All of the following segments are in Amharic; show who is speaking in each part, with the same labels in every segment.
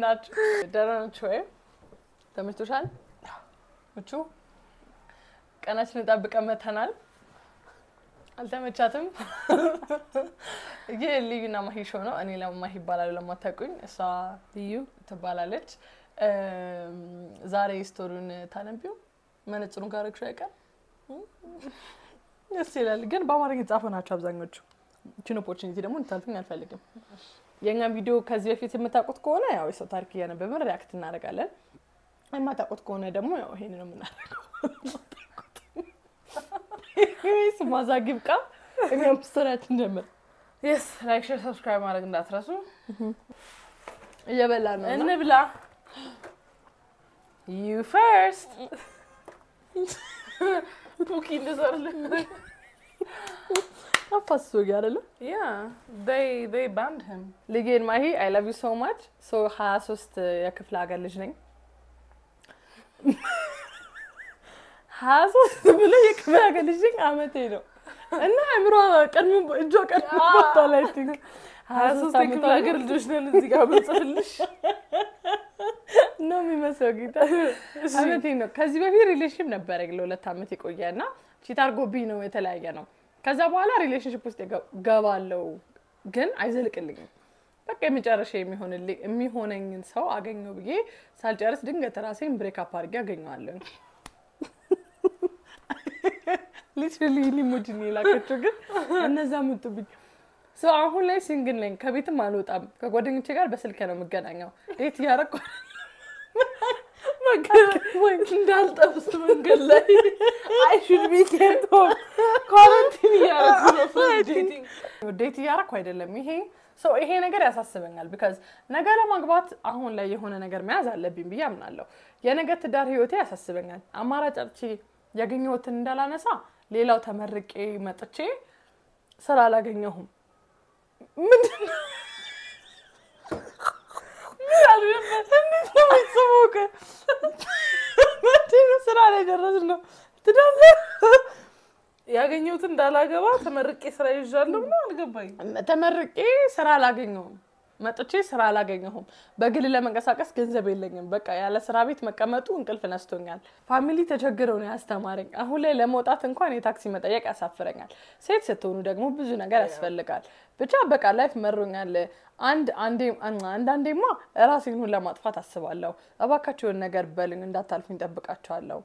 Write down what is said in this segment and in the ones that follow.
Speaker 1: ናችሁ? ደህና ናችሁ ወይ? ተመችቶሻል? ምቹ ቀናችንን ጠብቀን መተናል። አልተመቻትም። ይህ ልዩና ማሂ ሾው ነው። እኔ ለማሂ ይባላሉ ለማታውቁኝ፣ እሷ ልዩ ትባላለች። ዛሬ ስቶሪውን ታነቢው መነጽሩን ካረግሹ አይቀር ደስ ይላል። ግን በአማርኛ የተጻፉ ናቸው አብዛኞቹ። ችን ኦፖርቹኒቲ ደግሞ እንድታልፍኝ አልፈልግም። የእኛም ቪዲዮ ከዚህ በፊት የምታውቁት ከሆነ ያው የሰው ታሪክ እያነበብን ሪያክት እናደርጋለን። የማታውቁት ከሆነ ደግሞ ያው ይሄን ነው የምናደርገው። ወይስ ማዛግ ይብቃ። እኛም ስቶሪያችን ጀምር።
Speaker 2: የስ ላይክ ሼር ሰብስክራይብ ማድረግ እንዳትረሱ።
Speaker 1: እየበላ ነው እና
Speaker 2: እንብላ። ዩ ፈርስት ኩኪ እንደሰርልን
Speaker 1: አፋስሶ አይደለ
Speaker 2: ያ they they banned him
Speaker 1: ልጌን ማሂ አይ ላቭ ዩ ሶ ማች ሶ ሀያ ሶስት የክፍለ ሀገር ልጅ ነኝ። ሀያ ሶስት ብሎ የክፍለ ሀገር ልጅ ነኝ አመቴ ነው እና አእምሮ ቀድሞ እጇ ቀድሞ ቦታ ላይ ቲንክ
Speaker 2: ሀያ ሶስት የክፍለ ሀገር ልጆች ነን እዚህ ጋር ብንጽፍልሽ
Speaker 1: ነው የሚመስለው ጌታ አመቴ ነው። ከዚህ በፊት ሪሌሽንሽፕ ነበረ ለሁለት አመት የቆየ እና ቺት አድርጎብኝ ነው የተለያየ ነው። ከዛ በኋላ ሪሌሽንሽፕ ውስጥ ገባለው ግን አይዘልቅልኝም። በቃ የመጨረሻ የሚሆንልኝ የሚሆነኝን ሰው አገኘው ብዬ ሳልጨርስ ድንገት ራሴን ብሬክ አፕ አድርጌ አገኘዋለሁ። ሊትራሊ ሊሞጅን የላከችው ግን እነዛ መጡብኝ። ሰው አሁን ላይ ሲንግል ነኝ። ከቤትም አልወጣም። ከጓደኞቼ ጋር በስልክ ነው የምገናኘው። ዴት እያደረኩ
Speaker 2: እንዳልጠብስ መንገድ ላይ አይ ሹድ ቢ ኬርፎል ኳረንቲን እያደረጉ ነው for dating
Speaker 1: ዴት እያደረኩ አይደለም። ይሄ ሰው ይሄ ነገር ያሳስበኛል። ቢካዝ ነገ ለማግባት አሁን ላይ የሆነ ነገር መያዝ አለብኝ ብዬ አምናለሁ። የነገ ትዳር ህይወቴ ያሳስበኛል። አማራጭ አጥቼ ያገኘሁትን እንዳላነሳ ሌላው ተመርቄ መጥቼ ስራ አላገኘሁም። ምንድን ነው ስራ ላይ ደረስ ነው ትዳር
Speaker 2: ያገኘሁትን እንዳላገባ ተመርቄ ስራ ይዣለሁ ነው አልገባኝ
Speaker 1: ተመርቄ ስራ አላገኘሁም። መጥቼ ስራ አላገኘሁም። በግል ለመንቀሳቀስ ገንዘብ የለኝም። በቃ ያለ ስራ ቤት መቀመጡ እንቅልፍ ነስቶኛል። ፋሚሊ ተቸግረው ነው ያስተማረኝ። አሁን ላይ ለመውጣት እንኳን የታክሲ መጠየቅ ያሳፍረኛል። ሴት ስትሆኑ ደግሞ ብዙ ነገር ያስፈልጋል። ብቻ በቃ ላይፍ መሮኛል። አንድ አንዳንዴማ ራሴን ሁሉ ለማጥፋት አስባለሁ። እባካቸውን ነገር በልኝ እንዳታልፉኝ ጠብቃቸዋለሁ።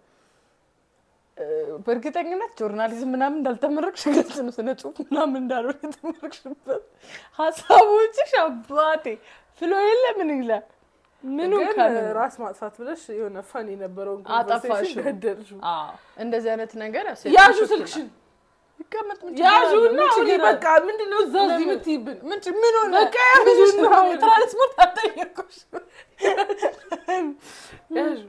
Speaker 1: በእርግጠኝነት ጆርናሊዝም ምናምን እንዳልተመረቅሽ ግልጽ ነው። ስነ ጽሁፍ ምናምን እንዳልሆነ የተመረቅሽበት ሀሳቦችሽ አባቴ ፍሎ የለ ምን ይለ ምኑ
Speaker 2: ግን
Speaker 1: ካለ
Speaker 2: ራስ ማጥፋት ብለሽ የሆነ ፈን የነበረውን
Speaker 1: አጠፋሽው።
Speaker 2: conversation ገደልሽው።
Speaker 1: አዎ፣ እንደዚህ አይነት ነገር ያው ሴት
Speaker 2: ያዡ
Speaker 1: ልጆች
Speaker 2: ስልክሽን
Speaker 1: ይቀመጥ ምን ችግር
Speaker 2: ያዡ
Speaker 1: አለው?
Speaker 2: እና
Speaker 1: ምን
Speaker 2: አሁን
Speaker 1: ችግር
Speaker 2: በቃ ምንድነው እዛ እዚህ
Speaker 1: ለምን?
Speaker 2: የምትይብን
Speaker 1: ምን ች- ምን ሆነ?
Speaker 2: በቃ ያዡ
Speaker 1: ምንድን ነው?
Speaker 2: እና
Speaker 1: ትራንስፖርት አልጠየኩሽ።
Speaker 2: ያዡ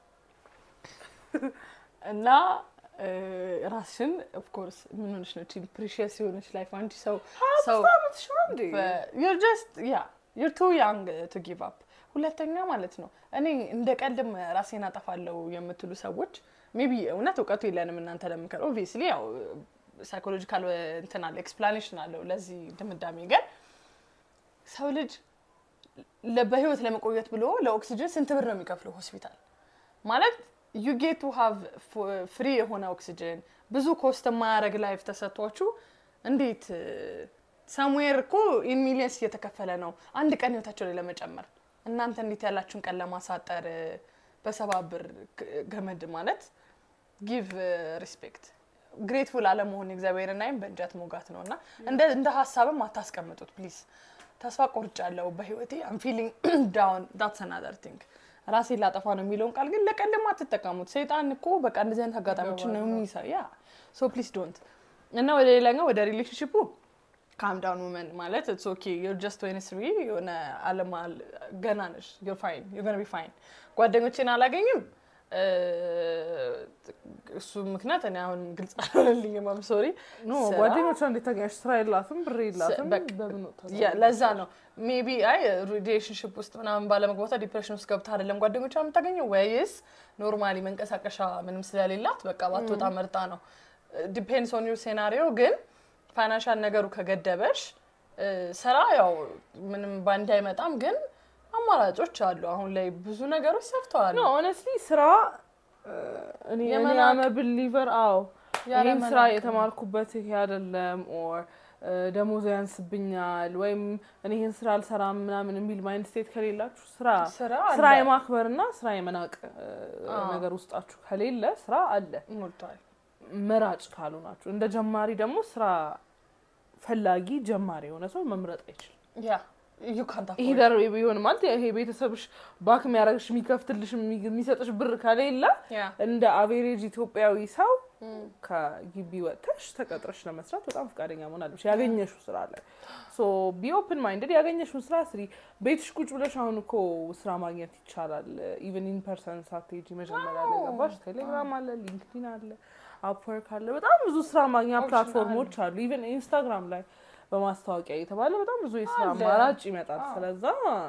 Speaker 1: እና እ፣ ራስሽን ኦፍኮርስ ምን ሆነሽ ነው ቺን ፕሪሺየስ የሆነች ላይፍ አንቺ ሰው ሰው
Speaker 2: አምስት ዓመትሽ ነው እንዴ
Speaker 1: ዩር ጀስት ያ ዩር ቱ ያንግ ቱ ጊቭ አፕ። ሁለተኛ ማለት ነው እኔ እንደ ቀልድም ራሴን አጠፋለሁ የምትሉ ሰዎች ሜቢ እውነት እውቀቱ የለንም እናንተ ለምከር ኦብቪየስሊ ያው ሳይኮሎጂካል እንትን አለ ኤክስፕላኔሽን አለው ለዚህ ድምዳሜ ግን ሰው ልጅ ለ- በህይወት ለመቆየት ብሎ ለኦክሲጅን ስንት ብር ነው የሚከፍለው ሆስፒታል ማለት ዩ ጌት ቱ ሃቭ ፍሪ የሆነ ኦክሲጅን ብዙ ኮስት የማያደርግ ላይፍ ተሰጥቷችሁ እንዴት ሰምዌር እኮ ኢን ሚሊየንስ እየተከፈለ ነው አንድ ቀን ህይወታቸው ላይ ለመጨመር እናንተ እንዴት ያላችሁን ቀን ለማሳጠር እ፣ በሰባ ብር ግ- ገመድ ማለት ጊቭ ሪስፔክት ግሬትፉል አለመሆን እግዚአብሔርን አይም በእንጨት መውጋት ነው እና እንደ እንደ ሀሳብም አታስቀምጡት ፕሊዝ። ተስፋ ቆርጫለሁ በህይወቴ አም ፊሊንግ ዳውን ዳትስ አናዘር ቲንግ ራሴን ላጠፋ ነው የሚለውን ቃል ግን ለቀልም አትጠቀሙት። ሰይጣን እኮ በቃ እንደዚህ አይነት አጋጣሚዎችን ነው የሚሰ ያ ሶ ፕሊዝ ዶንት እና ወደ ሌላኛው ወደ ሪሌሽንሽፑ ካም ዳውን ውመን ማለት ኢትስ ኦኬ ዩር ጀስት ወይን ስሪ የሆነ አለማ ገና ነሽ ዩር ፋይን ዩር ገና ቢ ፋይን ጓደኞቼን አላገኝም እ፣ እሱ ምክንያት እኔ አሁን ግልጽ አልሆነልኝም። አም ሶሪ
Speaker 2: ኖ ጓደኞቿ እንዴት ታገኛሽ? ስራ የላትም ብር የላትም።
Speaker 1: በቃ
Speaker 2: በምን ወጣ?
Speaker 1: ያ ለዛ ነው ሜቢ አይ ሪሌሽንሽፕ ውስጥ ምናምን ባለመግባቷ ዲፕሬሽን ውስጥ ገብታ አይደለም ጓደኞቿ የምታገኘው ወይስ ኖርማሊ መንቀሳቀሻ ምንም ስለሌላት በቃ ባትወጣ መርጣ ነው። ዲፔንድስ ኦን ዩር ሴናሪዮ ግን ፋይናንሻል ነገሩ ከገደበሽ እ፣ ስራ ያው ምንም ባንድ አይመጣም ግን አማራጮች አሉ። አሁን ላይ ብዙ ነገሮች ሰፍተዋል።
Speaker 2: ኖ ኦነስትሊ ስራ እ፣ እኔ እኔ
Speaker 1: የመናቅ-
Speaker 2: አመ ብሊቨር አዎ
Speaker 1: ያለ
Speaker 2: ይህን ስራ
Speaker 1: መናቅ
Speaker 2: የተማርኩበት ይሄ አይደለም ኦር ደሞዙ ያንስብኛል ወይም እኔ ይህን ስራ አልሰራም ምናምን የሚል ማይንድ ስቴት ከሌላችሁ ስራ
Speaker 1: ስራ
Speaker 2: ስራ
Speaker 1: አለ።
Speaker 2: የማክበርና ስራ የመናቅ እ፣
Speaker 1: አዎ።
Speaker 2: ነገር ውስጣችሁ ከሌለ ስራ አለ።
Speaker 1: ሞልቷል።
Speaker 2: መራጭ ካልሆናችሁ እንደ ጀማሪ ደግሞ ስራ ፈላጊ ጀማሪ የሆነ ሰው መምረጥ አይችልም።
Speaker 1: ያ ዩ ካንት
Speaker 2: ይሄ ደር ቢሆን ማለት ይሄ ቤተሰብሽ ባክ የሚያደርግሽ የሚከፍትልሽ የሚ- የሚሰጥሽ ብር ከሌለ
Speaker 1: ያ
Speaker 2: እንደ አቬሬጅ ኢትዮጵያዊ ሰው ከግቢ ወጥተሽ ተቀጥረሽ ለመስራት በጣም ፈቃደኛ መሆን አለብሽ። ያገኘሽው ስራ አለ። ሶ ቢ ኦፕን ማይንድድ ያገኘሽውን ስራ ስሪ። ቤትሽ ቁጭ ብለሽ አሁን እኮ ስራ ማግኘት ይቻላል። ኢቨን ኢን ፐርሰን ሳትሄጂ መጀመሪያ ላይ ገባሽ። ቴሌግራም አለ፣ ሊንክዲን አለ፣ አፕወርክ አለ። በጣም ብዙ ስራ ማግኛ
Speaker 1: ኦፕሽን
Speaker 2: ፕላትፎርሞች አሉ። ኢቨን ኢንስታግራም ላይ በማስታወቂያ የተባለ በጣም ብዙ የስራ
Speaker 1: አለ።
Speaker 2: አማራጭ ይመጣል።
Speaker 1: አዎ።
Speaker 2: ስለዛ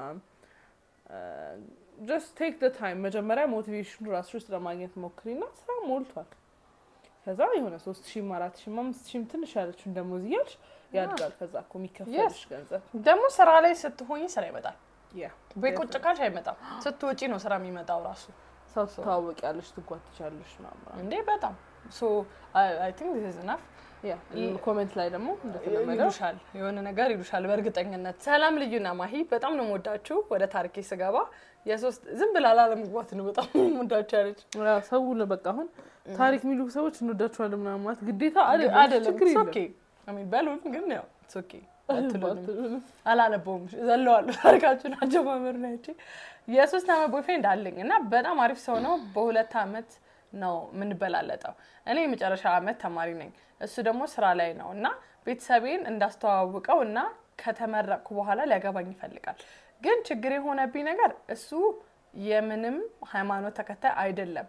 Speaker 2: ጀስት ቴክ ደ ታይም መጀመሪያ ሞቲቬሽኑ ራስሽ ውስጥ ለማግኘት ሞክሪና ስራ ሞልቷል። ከዛ የሆነ ሶስት ሺህም አራት ሺህም አምስት ሺህም ትንሽ ያለችውን ደሞዝ እያልሽ ያድጋል። ከዛ እኮ የሚከፈልሽ ገንዘብ
Speaker 1: ደግሞ ስራ ላይ ስትሆኝ ስራ ይመጣል።
Speaker 2: ያ
Speaker 1: ቤት ቁጭ ካልሽ አይመጣም። ስትወጪ ነው ስራ የሚመጣው ራሱ
Speaker 2: ሰው ትታወቂያለሽ፣ ትጓትቻለሽ ምናምን
Speaker 1: እንዴ በጣም ሶ አይ ቲንክ ዚስ ኢዝ ኢናፍ
Speaker 2: ያ ኮሜንት ላይ ደግሞ እንደተለመደው
Speaker 1: ይሉሻል የሆነ ነገር ይሉሻል በእርግጠኝነት። ሰላም ልዩና ማሂ በጣም ነው የምወዳችሁ። ወደ ታሪኬ ስገባ የሶስት ዝም ብላ ላለመግባት ነው በጣም ነው የምወዳችሁ ያለች
Speaker 2: ያ ሰው ለ- በቃ አሁን ታሪክ የሚሉ ሰዎች እንወዳቸዋለን ምናምን ማለት ግዴታ አይደለም።
Speaker 1: አይደለም
Speaker 2: ችግር የለም።
Speaker 1: ኦኬ አሚን በሉን ግን ያው ኢትስ ኦኬ አትሉንም።
Speaker 2: ባትሉንም።
Speaker 1: አላለበውም ዘለዋለሁ ታሪካችሁን አጀማመር ነው ያቺ የሶስት አመት ቦይፍሬንድ አለኝ እና በጣም አሪፍ ሰው ነው በሁለት አመት ነው የምንበላለጠው እኔ የመጨረሻ አመት ተማሪ ነኝ እሱ ደግሞ ስራ ላይ ነው እና ቤተሰቤን እንዳስተዋውቀው እና ከተመረቅኩ በኋላ ሊያገባኝ ይፈልጋል ግን ችግር የሆነብኝ ነገር እሱ የምንም ሃይማኖት ተከታይ አይደለም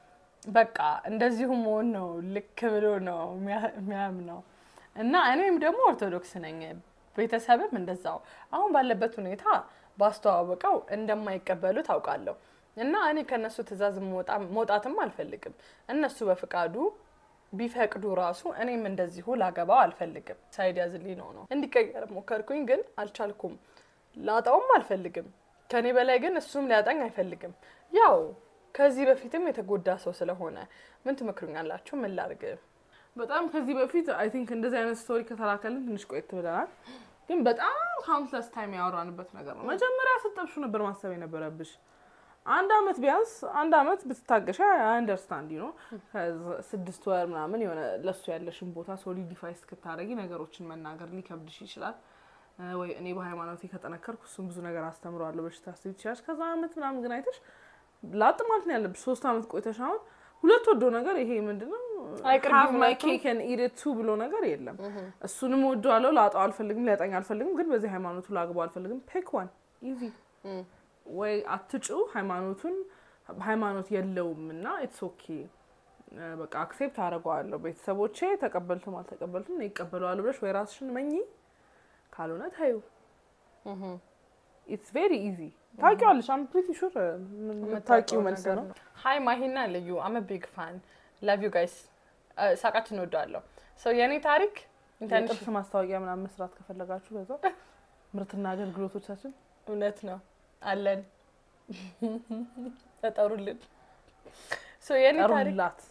Speaker 1: በቃ እንደዚሁ መሆን ነው ልክ ብሎ ነው የሚያ- የሚያምነው እና እኔም ደግሞ ኦርቶዶክስ ነኝ ቤተሰብም እንደዛው አሁን ባለበት ሁኔታ ባስተዋወቀው እንደማይቀበሉ ታውቃለሁ እና እኔ ከእነሱ ትእዛዝ መውጣ- መውጣትም አልፈልግም እነሱ በፍቃዱ ቢፈቅዱ ራሱ እኔም እንደዚሁ ላገባው አልፈልግም ሳይድ ያዝልኝ ነው ነው እንዲቀየር ሞከርኩኝ ግን አልቻልኩም ላጣውም አልፈልግም ከኔ በላይ ግን እሱም ሊያጣኝ አይፈልግም ያው ከዚህ በፊትም የተጎዳ ሰው ስለሆነ ምን ትመክሩኛላችሁ ምን ላርግ
Speaker 2: በጣም ከዚህ በፊት አይ ቲንክ እንደዚህ አይነት ስቶሪ ከተላከልን ትንሽ ቆየት ብለናል። ግን በጣም ካውንትለስ ታይም ያወራንበት ነገር ነው። መጀመሪያ ስጠብሹ ነበር ማሰብ የነበረብሽ። አንድ አመት ቢያንስ አንድ አመት ብትታገሻ አንደርስታንድ ነው። ስድስት ወር ምናምን የሆነ ለሱ ያለሽን ቦታ ሶሊዲፋይ እስክታደረጊ ነገሮችን መናገር ሊከብድሽ ይችላል። እ ወይ እኔ በሃይማኖቴ ከጠነከርኩ እሱም ብዙ ነገር አስተምረዋለሁ በሽታ ስብ ትችላለሽ። ከዛ አመት ምናምን ግን አይተሽ ላጥ ማለት ነው ያለብሽ። ሶስት አመት ቆይተሽ አሁን ሁለት ወዶ ነገር ይሄ ምንድነው
Speaker 1: አይቅርቢ
Speaker 2: ሃቭ ማይ
Speaker 1: ሁለቱም።
Speaker 2: ኬክ ኤንድ ኢት ኢት ቱ ብሎ ነገር የለም። እሱንም ወደዋለሁ፣ ላጣው አልፈልግም፣ ሊያጠኝ አልፈልግም፣ ግን በዚህ ሃይማኖቱ ላግባው አልፈልግም። ፔክ ዋን ኢዚ ወይ አትጩ ሃይማኖቱን ሃይማኖት የለውም እና ኢትስ ኦኬ በቃ አክሴፕት አደርገዋለሁ። ቤተሰቦቼ ተቀበልትም አልተቀበልትም እኔ ይቀበለዋለሁ ብለሽ ወይ ራስሽን መኝ፣ ካልሆነ ታዩ። ኢትስ ቬሪ ኢዚ ታውቂዋለሽ። አም ፕሪቲ ሹር የምታውቂው መልስ ነው።
Speaker 1: ሀይ ማሂና ልዩ አመ ቢግ ፋን ላቭ ዩ ጋይስ ሳቃችን እንወደዋለሁ ሰው የእኔ ታሪክ ኢንተርንሺፕ
Speaker 2: የጥርስ ማስታወቂያ ምናምን መስራት ከፈለጋችሁ በዛ ምርትና አገልግሎቶቻችን
Speaker 1: እውነት ነው አለን ተጠሩልን ሰው የእኔ ታሪክ
Speaker 2: ጠሩላት።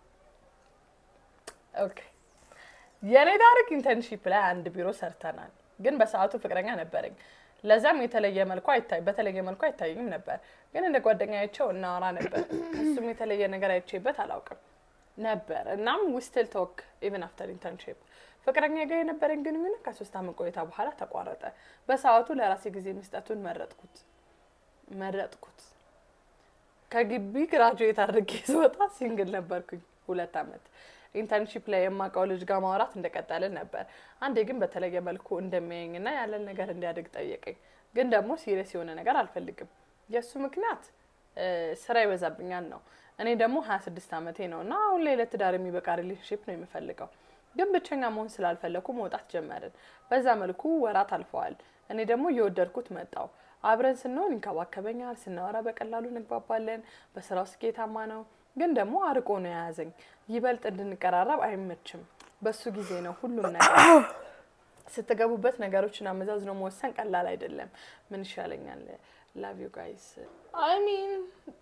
Speaker 1: ኦኬ የእኔ ታሪክ ኢንተርንሺፕ ላይ አንድ ቢሮ ሰርተናል፣ ግን በሰዓቱ ፍቅረኛ ነበረኝ። ለዛም የተለየ መልኩ አይታይ በተለየ መልኩ አይታይም ነበር፣ ግን እንደ ጓደኛቸው እናወራ ነበር። እሱም የተለየ ነገር አይቼበት አላውቅም ነበር። እናም ዊስትል ቶክ ኢቨን አፍተር ኢንተርንሺፕ ፍቅረኛ ጋር የነበረኝ ግንኙነት ከሶስት አመት ቆይታ በኋላ ተቋረጠ። በሰዓቱ ለራሴ ጊዜ መስጠቱን መረጥኩት መረጥኩት። ከግቢ ግራጁዌት አድርጌ ስወጣ ሲንግል ነበርኩኝ ሁለት አመት። ኢንተርንሺፕ ላይ የማውቀው ልጅ ጋር ማውራት እንደቀጠልን ነበር። አንዴ ግን በተለየ መልኩ እንደሚያየኝና ያለን ነገር እንዲያድግ ጠየቀኝ። ግን ደግሞ ሲሪየስ የሆነ ነገር አልፈልግም። የእሱ ምክንያት እ ስራ ይበዛብኛል ነው። እኔ ደግሞ ሀያ ስድስት አመቴ ነው እና አሁን ላይ ለትዳር የሚበቃ ሪሌሽንሽፕ ነው የምፈልገው። ግን ብቸኛ መሆን ስላልፈለኩ መውጣት ጀመርን። በዛ መልኩ ወራት አልፈዋል። እኔ ደግሞ እየወደድኩት መጣው። አብረን ስንሆን ይንከባከበኛል፣ ስናወራ በቀላሉ እንግባባለን። በስራው ስኬታማ ነው፣ ግን ደግሞ አርቆ ነው የያዘኝ። ይበልጥ እንድንቀራረብ አይመችም። በሱ ጊዜ ነው ሁሉም ነገር ስትገቡበት ነገሮችን አመዛዝኖ መወሰን ቀላል አይደለም። ምን ይሻለኛል? ላቭ ዩ ጋይስ
Speaker 2: I mean,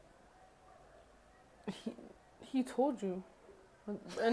Speaker 2: he, he told you. እኔ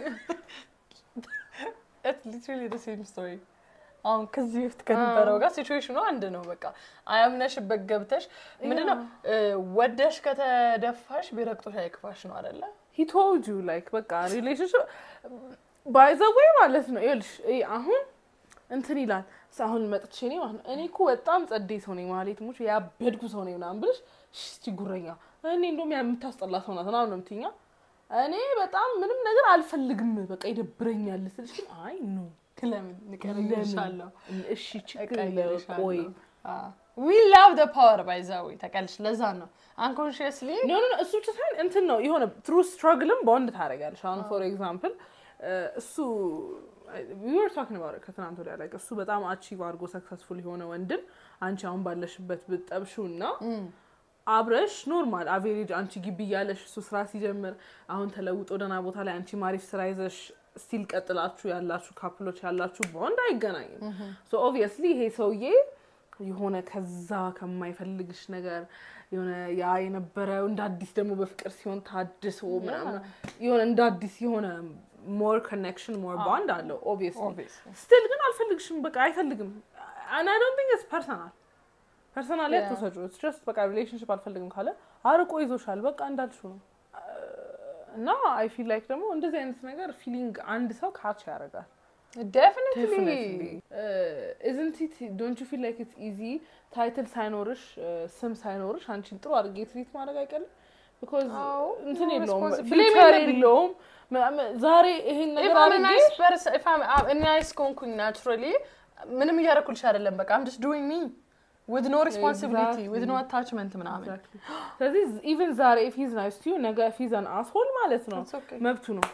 Speaker 1: ሊትራሊ ደ ሴም ስቶሪ አሁን ከዚህ በፊት ከነበረው ጋር ሲቹዌሽኑ አንድ ነው። በቃ አያምነሽበት ገብተሽ ምንድነው ወደሽ ከተደፋሽ ቢረግጦሽ አይክፋሽ ነው አይደለ?
Speaker 2: he told you like በቃ ሪሌሽንሽፕ ባይ ዘ ዌይ ማለት ነው። ይኸውልሽ ይሄ አሁን እንትን ይላል ስ- አሁን መጥቼ እኔ ማለት ነው እኔ እኮ በጣም ጸደይ ሰው ነኝ ማለት ሙች ያበድኩ ሰው ነኝ ምናምን ብልሽ እሺ እስቲ ጉረኛ እኔ እንደውም ያ የምታስጠላ ሰው ናት ምናምን ነው የምትይኛ። እኔ በጣም ምንም ነገር አልፈልግም በቃ ይደብረኛል ስልሽ ግን አይ ኖ
Speaker 1: ለምን ንቀርልሻለሁ
Speaker 2: እሺ ችግር የለም ቆይ
Speaker 1: ዊ ላቭ ደ ፓወር ባይዛዊ ተቀልሽ። ለዛ ነው አንኮንሽስሊ
Speaker 2: ኖ ኖ እሱ ብቻ ሳይሆን እንትን ነው የሆነ ትሩ ስትራግልም በወንድ ታደርጋለሽ። አሁን ፎር ኤግዛምፕል እሱ we were talking about it ከትናንት ወዲያ ላይ እሱ በጣም አቺቭ አድርጎ ሰክሰስፉል የሆነ ወንድን አንቺ አሁን ባለሽበት ብትጠብሺው እና አብረሽ ኖርማል አቬሬጅ አንቺ ግቢ እያለሽ እሱ ስራ ሲጀምር አሁን ተለውጦ ደህና ቦታ ላይ አንቺ ማሪፍ ስራ ይዘሽ ስቲል ቀጥላችሁ ያላችሁ ካፕሎች ያላችሁ በወንድ አይገናኝም። ሶ ኦብቪየስሊ ይሄ ሰውዬ የሆነ ከዛ ከማይፈልግሽ ነገር የሆነ ያ የነበረው እንደ አዲስ ደግሞ በፍቅር ሲሆን ታድሶ ምናምን የሆነ እንደ አዲስ የሆነ ሞር ኮኔክሽን ሞር ባንድ አለው ኦብቪየስሊ ስቲል ግን አልፈልግሽም በቃ አይፈልግም and I don't think it's personal ፐርሰናል
Speaker 1: Yeah.
Speaker 2: አትውሰጁ ኢትስ ጀስት በቃ ሪሌሽንሽፕ አልፈልግም ካለ አርቆ ይዞሻል በቃ እንዳልሽው ነው እና አይ ፊል ላይክ ደግሞ እንደዚህ አይነት ነገር ፊሊንግ አንድ ሰው ካች ያደርጋል
Speaker 1: ዴፊኒትሊ
Speaker 2: definitely isn't it don't you feel like it's easy ታይትል ሳይኖርሽ ስም ሳይኖርሽ አንቺን ጥሩ አድርጌ ትሪት ማድረግ አይቀልም because
Speaker 1: አዎ፣
Speaker 2: እንትን
Speaker 1: no
Speaker 2: የለውም
Speaker 1: responsibility
Speaker 2: ፊውቸር
Speaker 1: የለብኝም።
Speaker 2: የለውም ምናምን ዛሬ ይሄን ነገር
Speaker 1: ኢፍ አም
Speaker 2: አድርጌ
Speaker 1: ናይስ ፐርሰን ኢፍ አም እኔ ናይስ ከሆንኩኝ ናቹራሊ ምንም እያደረኩልሽ አይደለም። በቃ አም ጀስት ዱዊንግ ሚ ዊዝ ኖ ሪስፖንሲቢሊቲ ዊዝ ኖ አታችመንት ምናምን
Speaker 2: Exactly. ስለዚህ ኢቨን ዛሬ ኢፍ ሂዝ ናይስ ቱ ዩ ነገ ኢፍ ሂዝ አን አስሆል ማለት ነው
Speaker 1: It's okay።
Speaker 2: መብቱ ነው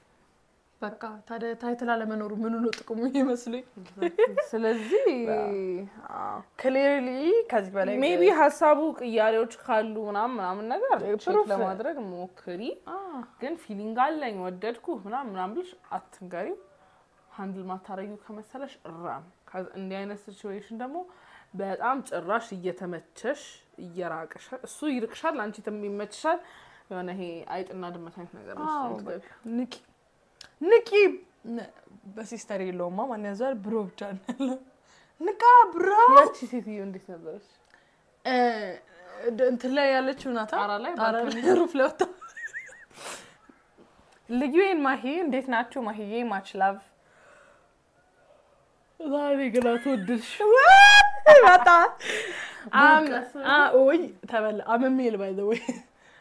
Speaker 1: በቃ ታዲያ ታይትል አለመኖሩ ምኑ ነው ጥቅሙ ይመስሉኝ።
Speaker 2: ስለዚህ
Speaker 1: ክሊርሊ ከዚህ በላይ
Speaker 2: ሜቢ ሀሳቡ ቅያሬዎች ካሉ ምናምን ምናምን ነገር ቼክ
Speaker 1: Proof.
Speaker 2: ለማድረግ ሞክሪ ግን ፊሊንግ አለኝ ወደድኩ ምናምን ምናምን ብልሽ አትንገሪው ሀንድል ማታረጊው ከመሰለሽ እራም ከዚ- እንዲህ አይነት ሲቹዌሽን ደግሞ በጣም ጭራሽ እየተመቸሽ እየራቅሽ እሱ ይርቅሻል አንቺ ይመችሻል የሆነ ይሄ አይጥና ድመት አይነት ነገር ነው
Speaker 1: አዎ፣
Speaker 2: እሱ የምትገቢው።
Speaker 1: ንቂ ንቂ ነ- በሲስተር የለውማ ማን ያዘዋል? ብሮ ብቻ ነው ያለው። ንቃ ብሮ
Speaker 2: ያቺ ሴትዮ እንዴት ነበረች
Speaker 1: እ፣ እንትን ላይ ያለችው ናታ
Speaker 2: ጣራ ላይ
Speaker 1: ጣራ
Speaker 2: ባልኮኒ
Speaker 1: ላይ ሩፍ ላይ ወጣ ልዩን ማሂ እንዴት ናችሁ? ማሂዬ ማች ላቭ
Speaker 2: ዛሬ ግን አትወድሽ
Speaker 1: በጣ
Speaker 2: በቃ
Speaker 1: ወይ ተበላ አመሜል ባይ ዘ ወይ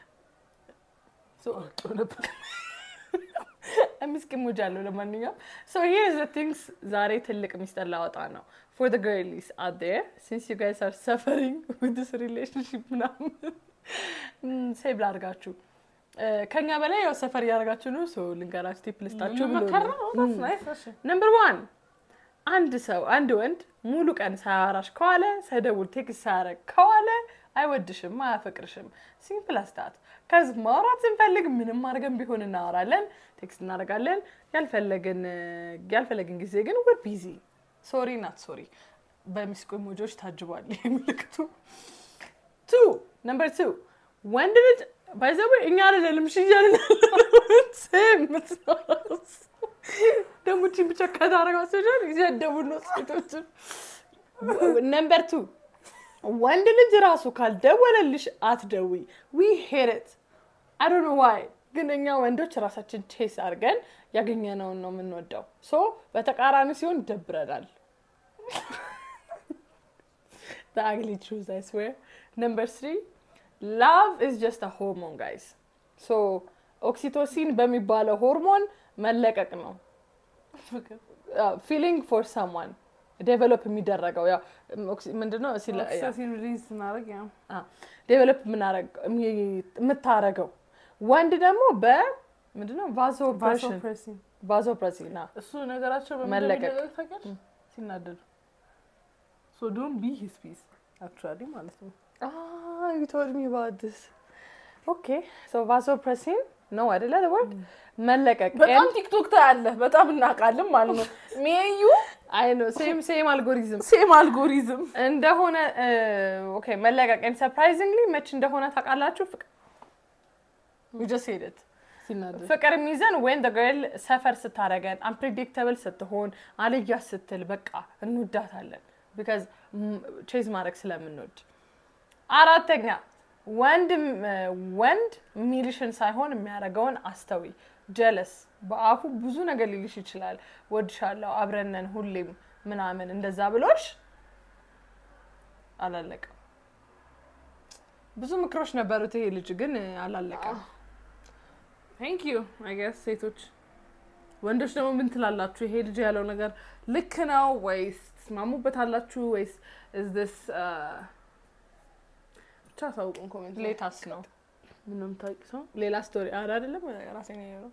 Speaker 1: ምስኪ ሙጅ አለው። ለማንኛውም ሶ ሂር ዘ ቲንግስ ዛሬ ትልቅ ሚስጥር ላወጣ ነው ፎር ዘ ገርሊስ አት ዴር ሲንስ ዩ ጋይስ አር ሰፈሪንግ ዊዝ ዲስ ሪሌሽንሽፕ ምናምን ሴቭ ላድርጋችሁ ከኛ በላይ ያው ሰፈር እያደረጋችሁ ነው። ሶ ልንገራችሁ ቲፕ ልስጣችሁ ብሎ
Speaker 2: መከራ
Speaker 1: ነው።
Speaker 2: ነው that's nice እሺ
Speaker 1: ነምበር ዋን አንድ ሰው አንድ ወንድ ሙሉ ቀን ሳያወራሽ ከዋለ ሳይደውል ቴክስት ሳያረግ ከዋለ አይወድሽም፣ አያፈቅርሽም። ሲምፕል አስታት ከዚህ ማውራት ስንፈልግ ምንም አድርገን ቢሆን እናወራለን፣ ቴክስት እናደርጋለን። ያልፈለግን ያልፈለግን ጊዜ ግን ወር ቢዚ ሶሪ ናት ሶሪ በሚስቆ ኢሞጆች ታጅቧል ይህ ምልክቱ። ቱ ነምበር ቱ ወንድ ልጅ ባይዘዌ እኛ አይደለንም እሺ እያልን የምትኖረው ደግሞ ቺን ብቻ ከታረጋቸው ጃል እያደቡ ነው ሴቶችን። ነምበር ቱ ወንድ ልጅ ራሱ ካልደወለልሽ አትደዊ ዊ ሄት አይ ዶንት ኖ ዋይ ግን እኛ ወንዶች ራሳችን ቼስ አድርገን ያገኘነውን ነው የምንወደው። ሶ በተቃራኒ ሲሆን ይደብረናል። the ugly truth I swear. Number three, love is just a hormone, guys. So ኦክሲቶሲን በሚባለው ሆርሞን መለቀቅ ነው። ፊሊንግ ፎር ሰምዋን ዴቨሎፕ የሚደረገው ያው ኦክሲ- ምንድነው ሲለ- ያ-
Speaker 2: ኦክሲቶሲን ሪሊዝ ስናደርግ ያው
Speaker 1: ዴቨሎፕ የምታረገው ወንድ ደግሞ በምንድነው ቫዞፕሬሽን
Speaker 2: ቫሶፕሬሲን
Speaker 1: ቫዞፕሬሲን ና
Speaker 2: እሱ ነገራቸው በምን
Speaker 1: መለቀቅ።
Speaker 2: እንደሚደረግ ታውቂያለሽ? ሲናደዱ ሶ ዶንት ቢ ሂዝ ፒስ አክቹዋሊ ማለት ነው።
Speaker 1: ዩ ቶልድ ሚ አባውት ዲስ ኦኬ ሶ ቫዞፕሬሲን ነው አይደለ ወርድ መለቀቅ
Speaker 2: በጣም ቲክቶክ ታያለህ፣ በጣም እናውቃለን ማለት ነው። ሜዩ
Speaker 1: አይ ነው ሴም ሴም አልጎሪዝም
Speaker 2: ሴም አልጎሪዝም
Speaker 1: እንደሆነ ኦኬ መለቀቄን ሰርፕራይዚንግሊ መች እንደሆነ ታውቃላችሁ? ፍቅር we just said it
Speaker 2: ሲናደድ
Speaker 1: ፍቅር የሚይዘን ወይን ገርል ሰፈር ስታረገን አንፕሬዲክተብል ስትሆን አልያ ስትል በቃ እንወዳታለን። ቢካዝ ቼዝ ማድረግ ስለምንወድ። አራተኛ ወንድ ወንድ ሚልሽን ሳይሆን የሚያደርገውን አስተዊ። ጀለስ በአፉ ብዙ ነገር ሊልሽ ይችላል። ወድሻለሁ፣ አብረነን፣ ሁሌም ምናምን እንደዛ ብሎሽ አላለቀም። ብዙ ምክሮች ነበሩት ይሄ ልጅ ግን አላለቀም።
Speaker 2: ቴንክ ዩ አይ ገስ ሴቶች ወንዶች ደግሞ ምን ትላላችሁ? ይሄ ልጅ ያለው ነገር ልክ ነው ወይስ ትስማሙበታላችሁ ወይስ is this uh, ብቻ አሳውቁን ኮሜንት ላይ
Speaker 1: ሌታስ ነው
Speaker 2: ምንም ታውቂ ሰው
Speaker 1: ሌላ ስቶሪ አረ አይደለም ራሴ ነው ያለው።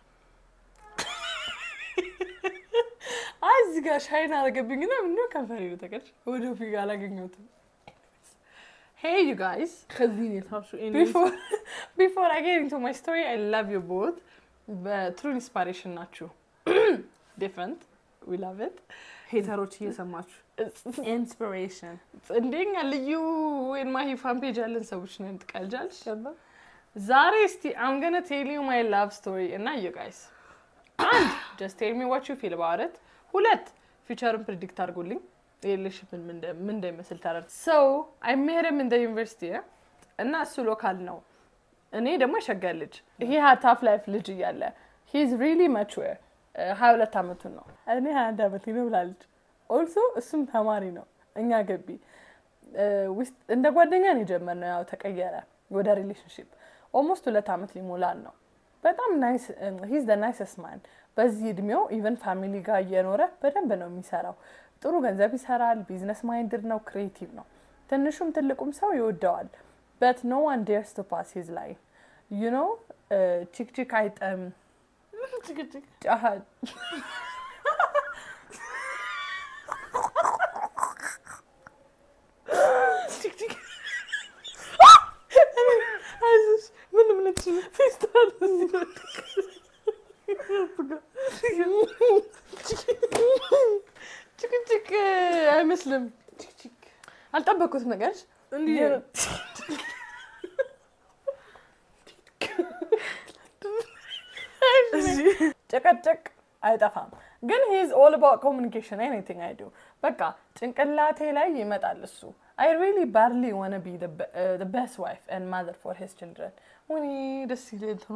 Speaker 1: አይ እዚህ ጋር ሻይን አደረገብኝና ምንድነው ከንፈሬ ነው ተቀጭ ወደ ፊት አላገኘሁትም። ሄይ ዩ ጋይስ
Speaker 2: ከዚህ ነው የታብሹ
Speaker 1: ቢፎር ቢፎር አይ ጌት ኢንቱ ማይ ስቶሪ አይ ላቭ ዩ ቦት በትሩ ኢንስፓሬሽን ናችሁ። ዲፍረንት ዊ ላቭ ኢት
Speaker 2: ሄተሮች እየሰማችሁ ኢንስፒሬሽን
Speaker 1: እንደኛ ልዩ የማሂ ፋን ፔጅ ያለን ሰዎች ነን። ትቀልጃለሽ። ዛሬ እስቲ አም ገነ ቴል ዩ ማይ ላቭ ስቶሪ እና ዩ ጋይስ አንድ ጀስት ቴል ሚ ዋት ዩ ፊል አባውት ኢት፣ ሁለት ፊቸርን ፕሪዲክት አድርጉልኝ ሪሌሽንሽፕን ምን እንደሚመስል ተረድ ሰው አይ ሜት ሂም ኢን ዘ ዩኒቨርሲቲ እና እሱ ሎካል ነው፣ እኔ ደግሞ የሸገር ልጅ ይሄ ታፍ ላይፍ ልጅ እያለ ሂ ኢዝ ሪሊ ማቹር ሀያ ሁለት አመቱን ነው እኔ ሀያ አንድ አመቴ ነው ብላለች። ኦልሶ እሱም ተማሪ ነው እኛ ገቢ ውስጥ እንደ ጓደኛ ነው የጀመርነው። ያው ተቀየረ ወደ ሪሌሽንሽፕ ኦልሞስት ሁለት አመት ሊሞላል ነው። በጣም ናይስ ሂዝ ደ ናይስስ ማን። በዚህ እድሜው ኢቨን ፋሚሊ ጋር እየኖረ በደንብ ነው የሚሰራው። ጥሩ ገንዘብ ይሰራል። ቢዝነስ ማይንድድ ነው። ክሬቲቭ ነው። ትንሹም ትልቁም ሰው ይወደዋል። በት ኖ ዋን ዴርስ ቱ ፓስ ሂዝ ላይፍ ዩ ኖ ቺክቺክ አይጠም ጫሃ አይዞሽ ምንም ነች ፌስታል ጭቅጭቅ አይመስልም። አልጠበቅኩት ነገር
Speaker 2: እንዲህ
Speaker 1: ጨቀጨቅ አይጠፋም። ግን ሂዝ ኦል አባውት ኮሚኒኬሽን ኤኒቲንግ አይ ዱ በቃ ጭንቅላቴ ላይ ይመጣል እሱ አይ ሪሊ ባድሊ ዋነ ቢ ቤስት ዋይፍ ኤንድ ማዘር ፎር ሂዝ ችልድረን ወይኔ ደስ ይል እንትኗ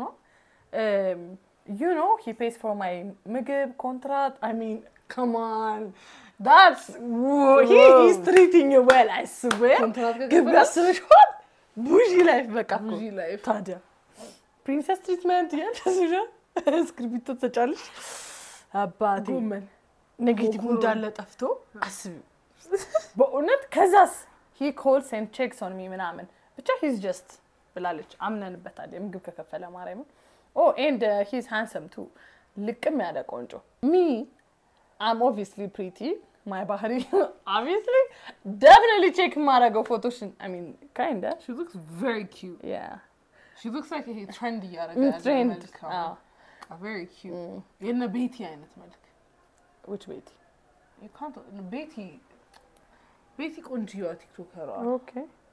Speaker 1: ዩ ኖ ሂ ፔስ ፎር ማይ ምግብ ኮንትራት አይ ሚን ከማን ዳትስ ሂ ኢዝ ትሪቲንግ ዩ ዌል አይ ስዌር
Speaker 2: ኮንትራት
Speaker 1: ግብ ያስበሽዋል ቡዢ ላይፍ በቃ እኮ።
Speaker 2: ቡዢ ላይፍ።
Speaker 1: ታዲያ ፕሪንሰስ ትሪትመንት ያለስሻ እስክሪብቶ ተጫለሽ አባቴ
Speaker 2: ጎመን
Speaker 1: ኔጌቲቭ
Speaker 2: ጎኩሮ።
Speaker 1: እንዳለ ጠፍቶ አስቢ በእውነት ከዛስ ሂ ኮልስ ኤንድ ቼክስ ኦን ሚ ምናምን ብቻ ሂዝ ጀስት ብላለች አምነንበታል የምግብ ከከፈለ ማርያምን ኦ ኤንድ ሂዝ ሃንሰም ቱ ልቅም ያለ ቆንጆ ሚ አም ኦብቪስሊ ፕሪቲ ማይ ባህሪ ኦብቪስሊ ደፍኒትሊ ቼክ የማደርገው ፎቶሽን አይ ሚን ካይንደ
Speaker 2: ሺ ሉክስ ቬሪ ኪዩት
Speaker 1: ያ
Speaker 2: ሺ ሉክስ ላይክ ይሄ ትሬንድ እያደረገ ያለ
Speaker 1: ትሬንድ
Speaker 2: መልክ ነው። ቬሪ ኪዩት የነ ቤቲ አይነት መልክ
Speaker 1: ዊች ቤቲ
Speaker 2: You can't- ቤቲ ቤቲ ቆንጅየዋ ቲክቶከሯ
Speaker 1: ኦኬ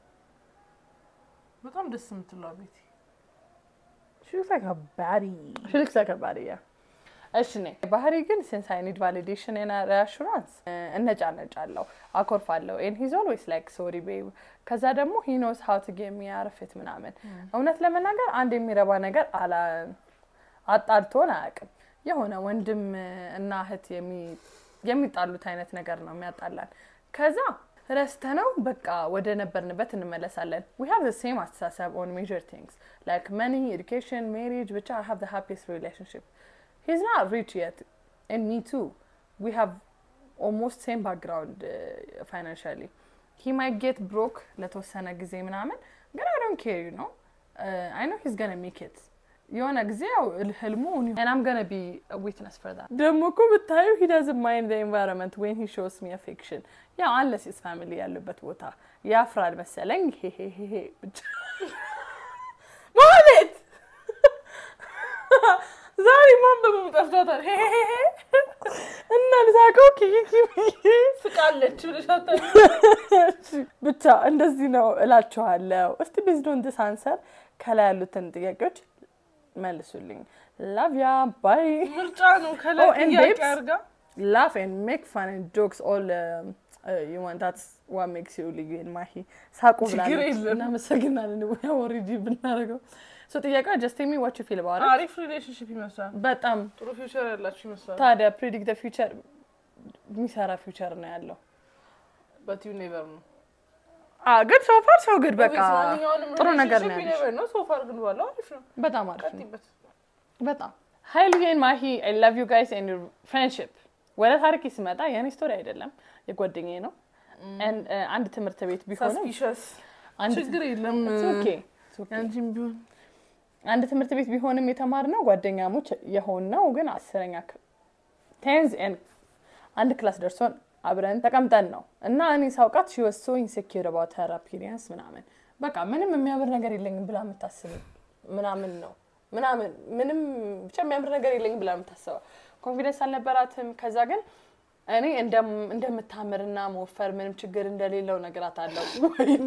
Speaker 2: በጣም ደስ የምትለዋ ቤቲ
Speaker 1: She looks like a baddie. She looks like a baddie, yeah. እሺ ኔ ባህሪ ግን ሲንስ አይ ኒድ ቫሊዴሽን እና ሪአሹራንስ እነጫነጫለሁ፣ አኮርፋለሁ። ኤን ሂዝ ኦልዌይስ ላይክ ሶሪ ቤብ። ከዛ ደግሞ ሂ ኖስ ሀው ቱ ጌት ሚ አርፌት ምናምን። እውነት ለመናገር አንድ የሚረባ ነገር አላ አጣልቶን አያውቅም። የሆነ ወንድም እና እህት የሚ- የሚጣሉት አይነት ነገር ነው የሚያጣላን። ከዛ ረስተነው በቃ ወደ ነበርንበት እንመለሳለን። ዊ ሃቭ ዘ ሴም አስተሳሰብ ኦን ሜጀር ቲንግስ ላይክ መኒ ኤዱኬሽን ሜሪጅ ብቻ አይ ሃቭ ዘ ሃፒስት ሪሌሽንሽፕ ሂዝ ናት ሪች የት ኤንድ ሚ ቱ ዊ ሃቭ ኦልሞስት ሴም ባክግራውንድ ፋይናንሻሊ ሂ ማይ ጌት ብሮክ ለተወሰነ ጊዜ ምናምን ግን አይ ዶንት ኬር ዩ ኖ አይ ኖ ሂዝ ገነ ሜክ ኢት የሆነ ጊዜ ያው ህልሙ ናም ገነ ቢ ዊትነስ ፈር ዛት ደግሞ እኮ ብታዩ ሂ ዳዝንት ማይንድ ዘ ኤንቫይሮንመንት ዌን ሂ ሾውስ ሚ አፌክሽን ያው አንለስ ሂዝ ፋሚሊ ያሉበት ቦታ ያፍራል መሰለኝ ሄሄሄሄ ብቻ ማለት ዛሬ ማንበብም ጠፍቷታል ሄሄሄሄ እና ልሳቀው ኪኪ ብዬ
Speaker 2: ስቃለች ብለሽ
Speaker 1: ብቻ እንደዚህ ነው እላችኋለሁ። እስቲ ቤዝድ ኦን ዲስ አንሰር ከላይ ያሉትን ጥያቄዎች መልሱልኝ። ላቭ ያ ባይ
Speaker 2: ምርጫ ነው። ከላይ
Speaker 1: Oh, and
Speaker 2: ጥያቄ
Speaker 1: babes?
Speaker 2: አድርጋ
Speaker 1: laugh and make fun and jokes all um, uh, you want that's what makes you ልዩ ማሂ ሳቁ
Speaker 2: ችግር
Speaker 1: ብላለች።
Speaker 2: የለም።
Speaker 1: እናመሰግናለን። ኦልሬዲ ብናደርገው ሶ ጥያቄዋ ጀስት ሚ ዋት ዩ ፊል ባረ
Speaker 2: አሪፍ ሪሌሽንሽፕ ይመስላል።
Speaker 1: በጣም
Speaker 2: ጥሩ ፊውቸር ያላችሁ ይመስላል።
Speaker 1: ታዲያ ፕሪዲክት ፊውቸር የሚሰራ ፊውቸር ነው ያለው።
Speaker 2: በት ዩ ኔቨር ነው
Speaker 1: ግን ሶ ፋር ሰው ግድ በቃ
Speaker 2: Obviously ማንኛውንም
Speaker 1: ጥሩ ነገር ነው
Speaker 2: relationship you
Speaker 1: ያለሽ።
Speaker 2: never know። So far ግን ባለው አሪፍ ነው።
Speaker 1: በጣም አሪፍ ነው።
Speaker 2: ቀጥይበት።
Speaker 1: በጣም ሀይ ልዬን ማሂ አይ ላቭ ዩ ጋይስ ኤንድ ፍሬንድሽፕ ወደ ታሪክ ሲመጣ የኔ ስቶሪ አይደለም የጓደኛዬ ነው። And, uh, አንድ ትምህርት ቤት ቢሆንም
Speaker 2: ሰስፒሸስ
Speaker 1: አንድ
Speaker 2: ችግር የለም።
Speaker 1: It's okay. It's okay.
Speaker 2: ያንቺም ቢሆን
Speaker 1: አንድ ትምህርት ቤት ቢሆንም የተማርነው ጓደኛሞች የሆንነው ግን አስረኛ ቴንዝ አንድ ክላስ ደርሶን አብረን ተቀምጠን ነው እና እኔ ሳውቃት ሺ ወስ ሶ ኢንሴኪር አባውት ሄር አፒሪየንስ ምናምን በቃ ምንም የሚያምር ነገር የለኝም ብላ የምታስብ ምናምን ነው ምናምን ምንም ብቻ የሚያምር ነገር የለኝም ብላ የምታስበው ኮንፊደንስ አልነበራትም። ከዛ ግን እኔ እንደም- እንደምታምርና መወፈር ምንም ችግር እንደሌለው ነገራት አለው። ወይኔ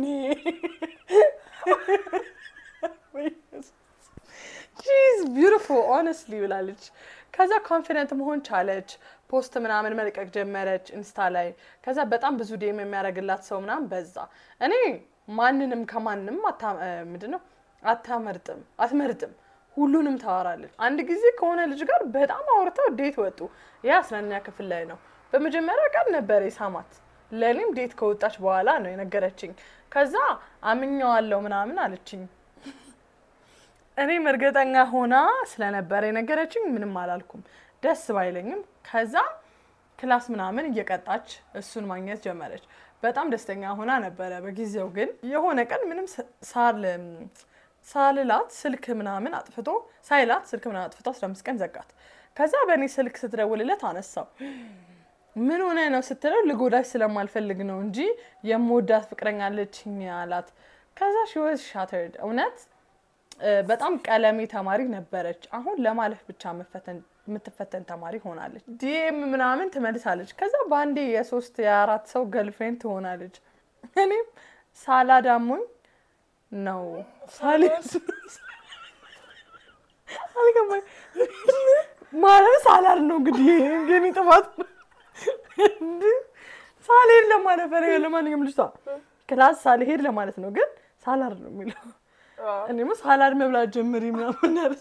Speaker 1: ሺዝ ቢዩቲፉል ኦነስትሊ ብላለች። ከዛ ኮንፊደንት መሆን ቻለች። ፖስት ምናምን መልቀቅ ጀመረች ኢንስታ ላይ። ከዛ በጣም ብዙ ዴም የሚያደርግላት ሰው ምናምን በዛ። እኔ ማንንም ከማንም አታ- እ፣ ምንድን ነው አታመርጥም አትመርጥም፣ ሁሉንም ታወራለች። አንድ ጊዜ ከሆነ ልጅ ጋር በጣም አውርተው ዴት ወጡ። ያ አስረኛ ክፍል ላይ ነው። በመጀመሪያ ቀን ነበር የሳማት። ለእኔም ዴት ከወጣች በኋላ ነው የነገረችኝ። ከዛ አምኘዋለሁ ምናምን አለችኝ። እኔም እርግጠኛ ሆና ስለነበረ የነገረችኝ ምንም አላልኩም፣ ደስ ባይለኝም። ከዛ ክላስ ምናምን እየቀጣች እሱን ማግኘት ጀመረች። በጣም ደስተኛ ሆና ነበረ። በጊዜው ግን የሆነ ቀን ምንም ስ- ሳል ሳልላት ስልክ ምናምን አጥፍቶ ሳይላት ስልክ ምናምን አጥፍቶ አስራ አምስት ቀን ዘጋት። ከዛ በእኔ ስልክ ስትደውልለት አነሳው። ምን ሆነ ነው ስትለው ልጎዳሽ ስለማልፈልግ ነው እንጂ የምወዳት ፍቅረኛ አለችኝ አላት። ከዛ ሽወዝ ሻተርድ እውነት እ፣ በጣም ቀለሜ ተማሪ ነበረች። አሁን ለማለፍ ብቻ መፈተን የምትፈተን ተማሪ ሆናለች። ዲኤም ምናምን ትመልሳለች። ከዛ በአንዴ የሶስት የአራት ሰው ገልፍሬንድ ትሆናለች። እኔም ሳላዳሙኝ ነው ሳሌ አልገባኝ ማለት ሳላድ ነው እንግዲህ ግን ጥፋት ሳልሄድ ለማለት ፈለገ። ለማንኛውም ልጅቷ ክላስ ሳልሄድ ለማለት ነው፣ ግን ሳላድ ነው የሚለው እኔማ ሳላድ መብላት ጀምሪ ምናምን ያለች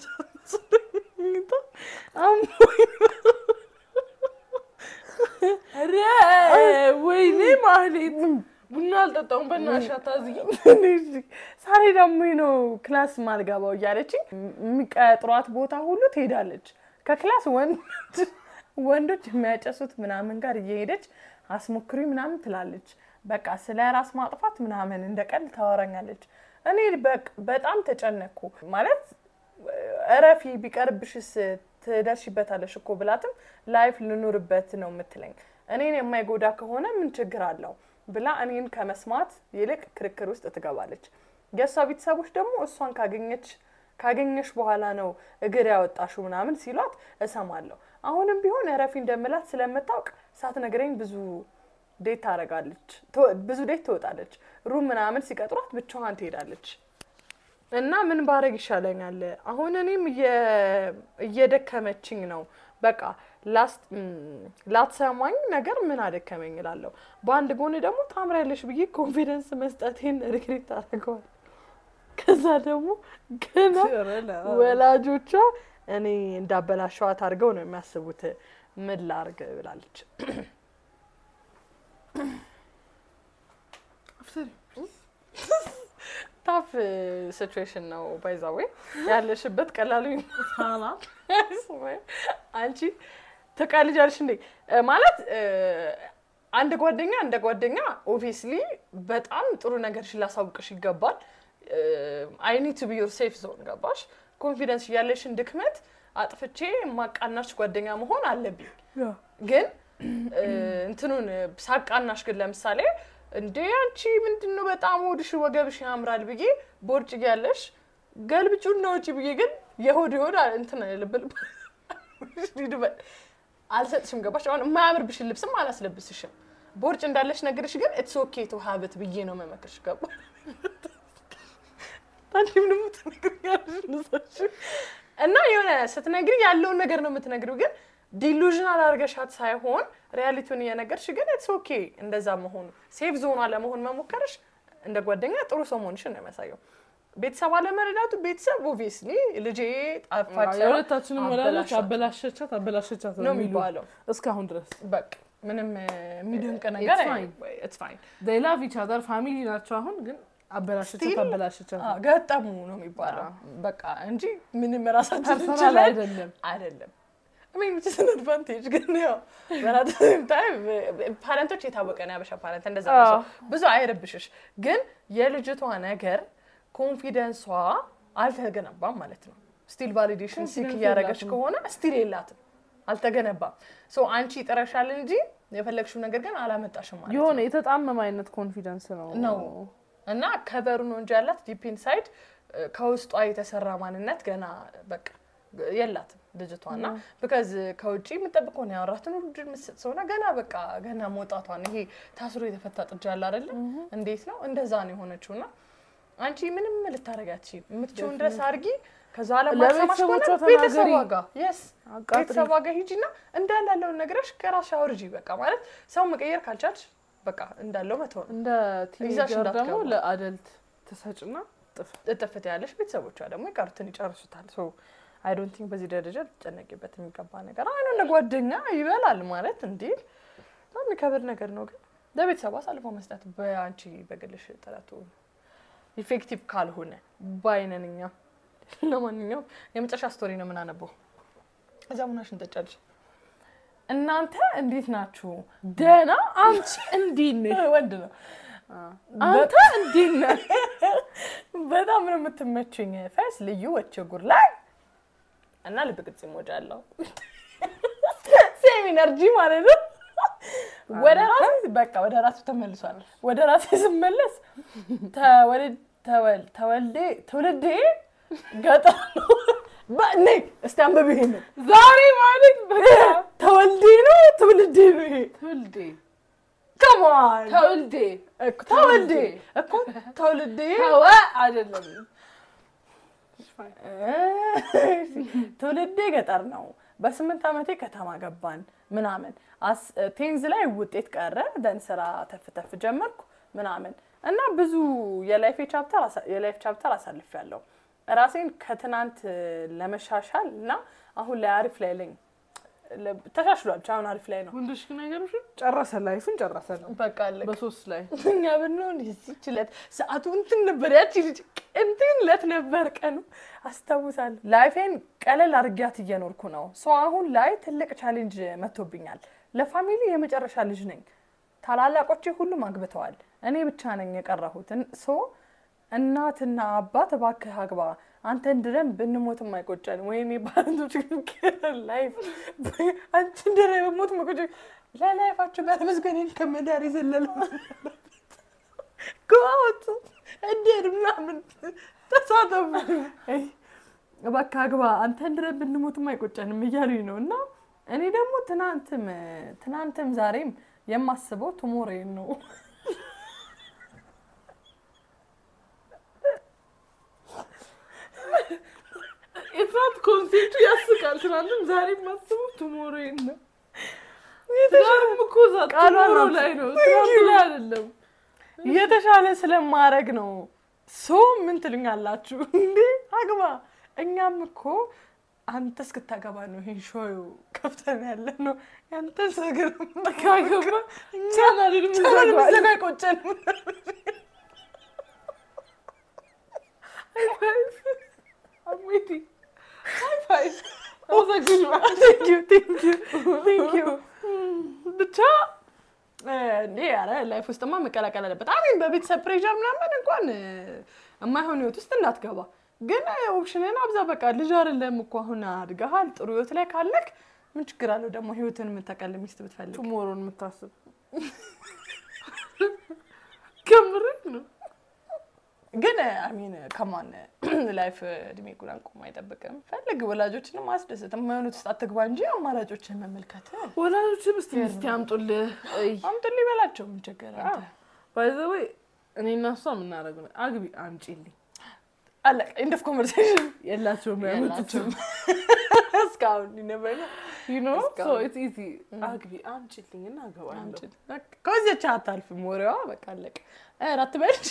Speaker 2: ኧረ ወይኔ ማህሌት ቡና አልጠጣሁም። በእናትሽ አታዝጊ።
Speaker 1: ሳሌ ደግሞ ነው ክላስ ማልገባው እያለችኝ የሚቀጥሯት ቦታ ሁሉ ትሄዳለች። ከክላስ ወንዶች ወንዶች የሚያጨሱት ምናምን ጋር እየሄደች አስሞክሪ ምናምን ትላለች። በቃ ስለ ራስ ማጥፋት ምናምን እንደ ቀልድ ታወራኛለች። እኔ በቅ- በጣም ተጨነኩ ማለት እረፊ ቢቀርብሽስ ትደርሽበታለሽ እኮ ብላትም ላይፍ ልኑርበት ነው የምትለኝ። እኔን የማይጎዳ ከሆነ ምን ችግር አለው ብላ እኔን ከመስማት ይልቅ ክርክር ውስጥ ትገባለች። የእሷ ቤተሰቦች ደግሞ እሷን ካገኘች ካገኘሽ በኋላ ነው እግር ያወጣሽው ምናምን ሲሏት እሰማለሁ። አሁንም ቢሆን እረፊ እንደምላት ስለምታውቅ ሳትነግረኝ ብዙ ዴት ታደርጋለች፣ ትወ- ብዙ ዴት ትወጣለች። ሩም ምናምን ሲቀጥሯት ብቻዋን ትሄዳለች። እና ምን ባረግ ይሻለኛል? አሁን እኔም እየ- እየደከመችኝ ነው። በቃ ላስ- ም፣ ላትሰማኝ ነገር ምን አደከመኝ እላለሁ። በአንድ ጎን ደግሞ ታምሪያለሽ ብዬ ኮንፊደንስ መስጠቴን ሪግሬት አደርገዋል። ከዛ ደግሞ ገና ወላጆቿ እኔ እንዳበላሸዋት አድርገው ነው የሚያስቡት። ምን ላርግ ብላለች። ታፍ ሲቹዌሽን ነው ባይዛዌ ያለሽበት ቀላሉ አንቺ ትቀልጃለሽ እንዴ እ፣ ማለት እ፣ አንድ ጓደኛ እንደ ጓደኛ ኦብቪየስሊ በጣም ጥሩ ነገርሽን ላሳውቅሽ ይገባል። አይ ኒድ ቱ ቢ ዮር ሴፍ ዞን ገባሽ? ኮንፊደንስ ያለሽን ድክመት አጥፍቼ ማቃናሽ ጓደኛ መሆን አለብኝ። ግን እ፣ እንትኑን ሳቃናሽ ግን ለምሳሌ እንዴ አንቺ ምንድን ነው በጣም ሆድሽ ወገብሽ ያምራል ብዬ ቦርጭ ያለሽ ገልብጩና ውጪ ብዬ ግን የሆድ የሆድ እንትን ልብል አልሰጥሽም። ገባሽ? አሁን የማያምርብሽን ልብስም አላስለብስሽም። ቦርጭ እንዳለሽ ነገርሽ ግን ኢትስ ኦኬ ቱ ሀብት ብዬ ነው መመክርሽ። ገባ? አንቺም ደግሞ ትነግሪኛለሽ እነዛሽ እና የሆነ ስትነግሪ ያለውን ነገር ነው የምትነግሪው ግን ዲሉዥናል አድርገሻት ሳይሆን ሪያሊቲውን እየነገርሽ ግን ኢትስ ኦኬ እንደዛ መሆኑ ሴፍ ዞኗ ለመሆን መሞከርሽ እንደ ጓደኛ ጥሩ ሰው መሆንሽን ነው የሚያሳየው። ቤተሰብ አለመረዳቱ ቤተሰብ ኦብቪየስሊ ልጄ ጣፋጭ ሳይሆን
Speaker 2: የሁለታችንም ወላጆች
Speaker 1: አበላሻት
Speaker 2: አበላሸቻት አበላሸቻት
Speaker 1: ነው
Speaker 2: የሚሉ
Speaker 1: የሚባለው።
Speaker 2: እስካሁን ድረስ
Speaker 1: በቃ ምንም እ፣ የሚደንቅ ነገር
Speaker 2: It's fine.
Speaker 1: ኢትስ ፋይን
Speaker 2: they love each other ፋሚሊ ናቸው። አሁን ግን አበላሸቻት
Speaker 1: Still-
Speaker 2: አበላሸቻት
Speaker 1: ገጠሙ ነው የሚባለው በቃ እንጂ ምንም ራሳችን
Speaker 2: ፐርሰናል
Speaker 1: እንችላለን
Speaker 2: አይደለም።
Speaker 1: አይደለም ሜን ዊች ኢዝ አን አድቫንቴጅ ግን ያው በራት ታይም ፓረንቶች የታወቀ ነው ያበሻ ፓረንት እንደዛ ነው ሰው ብዙ አይረብሽሽ ግን የልጅቷ ነገር ኮንፊደንሷ አልተገነባም ማለት ነው ስቲል ቫሊዴሽን ሲክ
Speaker 2: Confidence
Speaker 1: እያደረገች
Speaker 2: የላትም።
Speaker 1: ከሆነ ስቲል የላትም አልተገነባም ሶ አንቺ ይጥረሻል እንጂ የፈለግሽው ነገር ግን አላመጣሽም ማለት ነው
Speaker 2: የሆነ የተጣመመ አይነት ኮንፊደንስ ነው
Speaker 1: ነው እና ከበሩ ነው እንጂ ያላት ዲፕ ኢንሳይድ ከውስጧ የተሰራ ማንነት ገና በቃ የላትም ልጅቷ እና ቢካዝ ከውጭ የምጠብቀው ነው ያወራትን ሁሉ የምትሰጥ ሰውና ገና በቃ ገና መውጣቷን ይሄ ታስሮ የተፈታ ጥጃ አለ አይደለ እንዴት ነው እንደዛ ነው የሆነችው እና አንቺ ምንም ልታረጊ አትችይም የምትችውን ድረስ አድርጊ ከዛ ለማሰማሽ ከሆነ
Speaker 2: ለቤተሰቦቿ
Speaker 1: ቤተሰቧ
Speaker 2: ተናገሪ።
Speaker 1: ጋር የስ
Speaker 2: አቃጥሪ።
Speaker 1: ቤተሰቧ ጋር ሂጂና እንዳለ ያለውን ነገርሽ ከራስሽ አውርጂ በቃ ማለት ሰው መቀየር ካልቻልሽ በቃ እንዳለው መተው ነው
Speaker 2: እንደ
Speaker 1: ይዛሽ
Speaker 2: ቲኔጀር ደግሞ
Speaker 1: እንዳትገባ።
Speaker 2: ለአደልት ትሰጭና ጥፍ
Speaker 1: እጥፍት ያለሽ ቤተሰቦቿ ደግሞ ይቀሩትን ይጨርሱታል። ሶ አይ ዶንት ቲንክ በዚህ ደረጃ ልትጨነቂበት የሚገባ ነገር አይ ነው ጓደኛ ይበላል ማለት እንዴ በጣም የሚከብድ ነገር ነው። ግን ለቤተሰቡ አሳልፎ መስጠት በአንቺ በግልሽ ጥረቱ ኢፌክቲቭ ካልሆነ ባይነን እኛ። ለማንኛውም የመጨረሻ ስቶሪ ነው የምናነበው። እዛ ቡናሽን ጠጫለሽ። እናንተ እንዴት ናችሁ?
Speaker 2: ደህና አንቺ እንዴት ነሽ?
Speaker 1: ወንድ ነው
Speaker 2: አንተ እንዴት ነህ?
Speaker 1: በጣም ነው የምትመችኝ። ፈስ ልዩ ወቸ ጉር ላይ እና ልብ ቅርጽ ሞጃ አለው ሴም ኢነርጂ ማለት ነው። ወደ ራሴ በቃ ወደ ራሱ ተመልሷል። ወደ ራሴ ስመለስ ተወልድ- ተወል- ተወልዴ ትውልዴ ገጠር ነው። በእኔ እስቲ አንብብ ይሄንን
Speaker 2: ዛሬ ማለት በቃ
Speaker 1: ተወልዴ ነው ትውልዴ ነው ይሄ
Speaker 2: ትውልዴ
Speaker 1: ከማን
Speaker 2: ተውልዴ
Speaker 1: ተወልዴ እኮ ተውልዴ
Speaker 2: ተወ አይደለም
Speaker 1: ትውልዴ ገጠር ነው። በስምንት ዓመቴ ከተማ ገባን ምናምን አስ- ቴንዝ ላይ ውጤት ቀረ ደን ስራ ተፍ ተፍ ጀመርኩ ምናምን እና ብዙ የላይፍ ቻፕተር አሳ- የላይፍ ቻፕተር አሳልፍ ያለው ራሴን ከትናንት ለመሻሻል እና አሁን ላይ አሪፍ ላይ ለኝ ተሻሽሏል። ብቻ አሁን አሪፍ ላይ ነው።
Speaker 2: ወንዶች ግን ነገሮችን ጨረሰ ላይፍን ጨረሰ ነው
Speaker 1: በቃ አለቀ።
Speaker 2: በሶስት ላይ
Speaker 1: እኛ ብንሆን የዚህች ዕለት ሰዓቱ እንትን ነበር፣ ያቺ ልጅ እንትን ዕለት ነበር ቀኑ አስታውሳለሁ። ላይፌን ቀለል አድርጊያት እየኖርኩ ነው። ሰው አሁን ላይ ትልቅ ቻሌንጅ መጥቶብኛል። ለፋሚሊ የመጨረሻ ልጅ ነኝ። ታላላቆቼ ሁሉም አግብተዋል። እኔ ብቻ ነኝ የቀረሁት። ሶ እናትና አባት እባክህ አግባ አንተ እንድረን ብንሞትም አይቆጨን። ወይኔ ባንቶች ላይፍ አንቺ እንድረ በሞት መቆጨ ለላይፋችሁ ጋር መስገኔን ከመዳር የዘለለ ከወጡ እንዴት ምናምን ተሳተፉ። እባክህ አግባ አንተ እንድረን ብንሞትም አይቆጨንም እያሉኝ ነው። እና እኔ ደግሞ ትናንትም ትናንትም ዛሬም የማስበው ቱሞሬን ነው።
Speaker 2: ኢንፋክት ኮንሴፕቱ ያስቃል። ትናንትም ዛሬ ማስበው ቱሞሮ ነው። ትናንትም እኮ እዛ
Speaker 1: ቃሏ
Speaker 2: ቱሞሮ
Speaker 1: ናት።
Speaker 2: ላይ ነው፣ ትናንት ላይ አይደለም።
Speaker 1: የተሻለ ስለማድረግ ነው። ሶ ምን ትሉኛላችሁ እንዴ? አግባ። እኛም እኮ አንተ እስክታገባ ነው ይሄን ሾው ከፍተን ያለ ነው። ያንተ ሰግር
Speaker 2: ካገባ ቻናሉን
Speaker 1: ቻናል
Speaker 2: ምዘጓል።
Speaker 1: ብዘጋ አይቆጨንም። Thank you, thank you, thank you። ብቻ እንዴ ኧረ ላይፍ ውስጥማ መቀላቀል አለበት። አሜን በቤተሰብ ፕሬዠር ምናምን እንኳን እ፣ የማይሆን ህይወት ውስጥ እንዳትገባ ግን ኦፕሽንን አብዛ። በቃ ልጅ አይደለም እኮ አሁን አድገሃል። ጥሩ ህይወት ላይ ካለክ ምን ችግር አለው ደግሞ ህይወትን የምታቀል ሚስት ብትፈልግ
Speaker 2: ቱሞሮን የምታስብ ከምር ነው።
Speaker 1: ግን አሚን ከማን ላይፍ እድሜ ጉዳን ቆሞ አይጠብቅም። ፈልግ ወላጆችንም አስደስት። የማይሆኑት ውስጥ አትግባ እንጂ አማራጮችን መመልከት
Speaker 2: ወላጆችም እስቲ ሚስት ያምጡልህ።
Speaker 1: አምጡልኝ በላቸው። ምን ችግር አለ?
Speaker 2: ባይ ዘ ወይ እኔ እና እሷ የምናደርገው ነው አግቢ አምጪልኝ
Speaker 1: አለቀ። ኢንድ ኦፍ ኮንቨርሴሽን
Speaker 2: የላቸውም ያመጡትም
Speaker 1: እስካሁን ይነበረ
Speaker 2: ዩ ኖ ሶ
Speaker 1: እስካሁን።
Speaker 2: ኢትስ ኢዚ አግቢ አምጪልኝ እና አገባለሁ።
Speaker 1: ከዚያች አታልፍም። ወሬዋ በቃ አለቀ። ኧረ አትበልሽ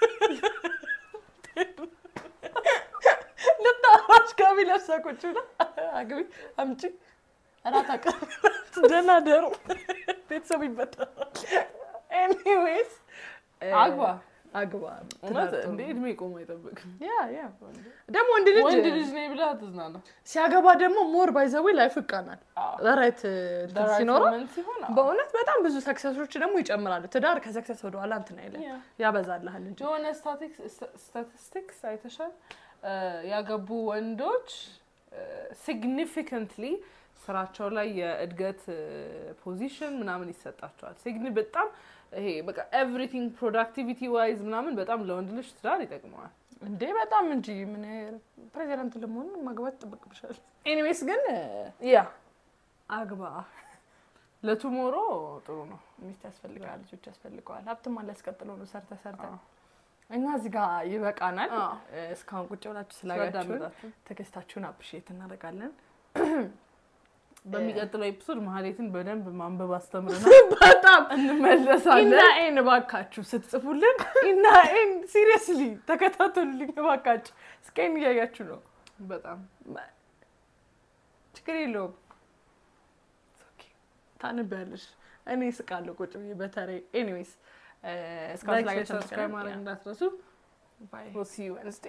Speaker 1: ልታዋሽ ጋቢ ለብሳ ቁጭ ብላ አግቢ አምጪ እራት አቅርቢ ደህና ደሩ ቤተሰብ ይበታል። ኤኒዌይስ
Speaker 2: አግባ
Speaker 1: አግባ
Speaker 2: እውነት
Speaker 1: ትዳር ጥሩ
Speaker 2: እንደ
Speaker 1: ነው።
Speaker 2: እድሜ ቆሞ አይጠብቅም።
Speaker 1: ያ ያ ደግሞ ወንድ ልጅ
Speaker 2: ወንድ ልጅ ነኝ ብለህ አትዝናና።
Speaker 1: ሲያገባ ደግሞ ሞር ባይዘዌ ላይፍ ይቃናል። ራይት ሲኖረው
Speaker 2: ሲሆን
Speaker 1: በእውነት በጣም ብዙ ሰክሰሶች ደግሞ ይጨምራሉ። ትዳር ከሰክሰስ ወደኋላ እንትን አይልም
Speaker 2: ያ።
Speaker 1: ያበዛልሃል እንጂ
Speaker 2: የሆነ ስታቲስቲክስ አይተሻል? እ፣ ያገቡ ወንዶች ሲግኒፊካንትሊ ስራቸው ላይ የእድገት ፖዚሽን ምናምን ይሰጣቸዋል። ሲግኒ በጣም ይሄ በቃ ኤቭሪቲንግ ፕሮዳክቲቪቲ ዋይዝ ምናምን በጣም ለወንድ ልጅ ትዳር ይጠቅመዋል።
Speaker 1: እንዴ በጣም እንጂ ምን ፕሬዚዳንት ለመሆን ማግባት ይጠበቅብሻል። ኤኒዌይስ ግን
Speaker 2: ያ
Speaker 1: አግባ
Speaker 2: ለቱሞሮ ጥሩ ነው።
Speaker 1: ሚስት ያስፈልገዋል፣ ልጆች ያስፈልገዋል። ሀብትም አለ ያስቀጥለው ነው ሰርተ ሰርተ
Speaker 2: አዎ።
Speaker 1: እኛ እዚህ ጋር ይበቃናል።
Speaker 2: አዎ።
Speaker 1: እስካሁን ቁጭ ብላችሁ ስላያችሁን
Speaker 2: ስላዳመጣችሁ
Speaker 1: ትዕግስታችሁን አፕሪሼት እናደርጋለን።
Speaker 2: በሚቀጥለው ኤፒሶድ መሀሌትን በደንብ ማንበብ አስተምረናል።
Speaker 1: በጣም
Speaker 2: እንመለሳለን።
Speaker 1: ኢና ኤን እባካችሁ ስትጽፉልን ኢና ኤን ሲሪየስሊ ተከታተሉልኝ እባካችሁ። እስከን እያያችሁ ነው።
Speaker 2: በጣም
Speaker 1: ችግር የለውም ታነቢያለሽ። እኔ ስቃለሁ ቁጭ ብዬ በተለይ ኤኒዌይስ እስካሁን
Speaker 2: ላይክ፣
Speaker 1: ስላያችሁ
Speaker 2: ሰብስክራይብ ማድረግ እንዳትረሱ።
Speaker 1: ባይ
Speaker 2: We'll see you Wednesday.